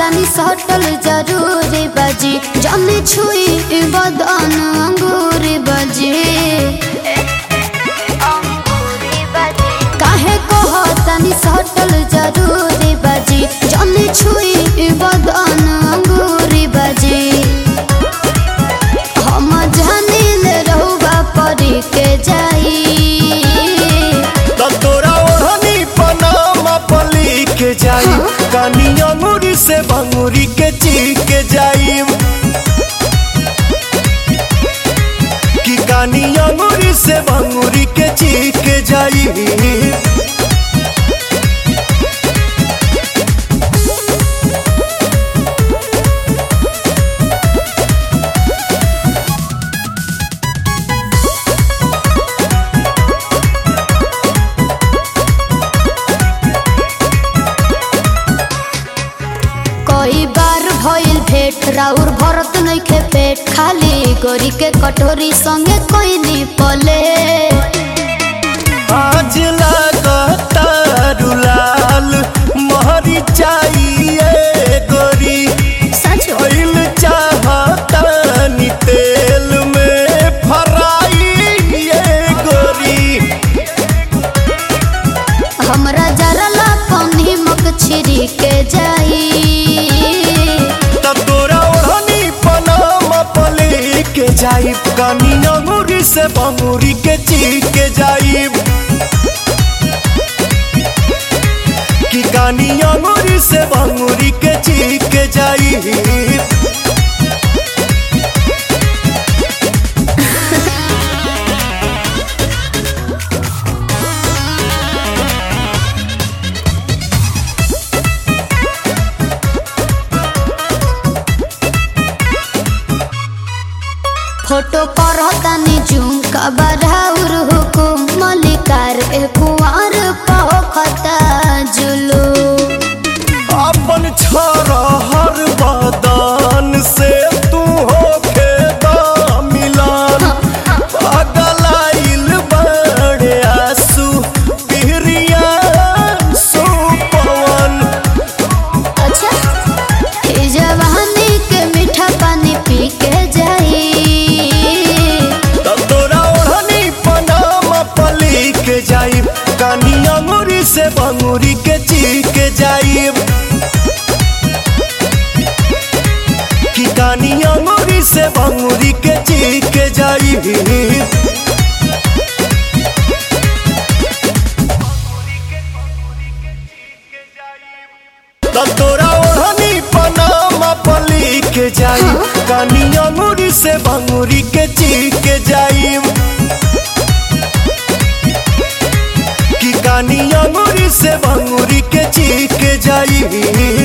तनी सटल जरूरी बजी जमी छुई बदन अंगूरी बजी काहे कह तनी सटल जरूरी बजी जमी छुई बदन अंगूरी बजी हम जानिल रहुआ परी के जाई तो तोरा ओढ़नी पनामा पली के जाई कानी अंगूरी से भंगूरी के ची के जाई कि कानी अंगूरी से भंगूरी के ची के जाई कई बार भइल भेट राउर भरत नइखे पेट खाली गोरी के कटोरी संगे कोई पले आज लागता रुलाल महरी चाहिए गोरी सच ऑयल चाहता नी तेल में फराई ये गोरी हमरा जरा ला पानी मक छिरी के जाई तब तोरा ओढ़नी पनामा पले के जाई कानी अंगूरी से बंगूरी के ची के जाई कि कानी अंगूरी से बंगूरी के ची के जाई फोटो पर तनी जूम कबराउर हुकुम मलिकार ए कुंवर पखता जुलू अपन छोरा हर बदन से तू होके दा मिलान पगलाइल बड़े आंसू पिहरिया सुपवन अच्छा ई जवानी के मीठा पानी पी के जाई तब तोरा ओढ़नी पनामा पली के जाइब कानी अंगूरी से बंगूरी के ची के जाइब कि कानी अंगूरी से बंगूरी के ची के जाइब तब तोरा ओढ़नी पनामा पली के जाई कानी अंगूरी से भंगूरी के ची के जाई कि कानी अंगूरी से भंगूरी के ची के जाई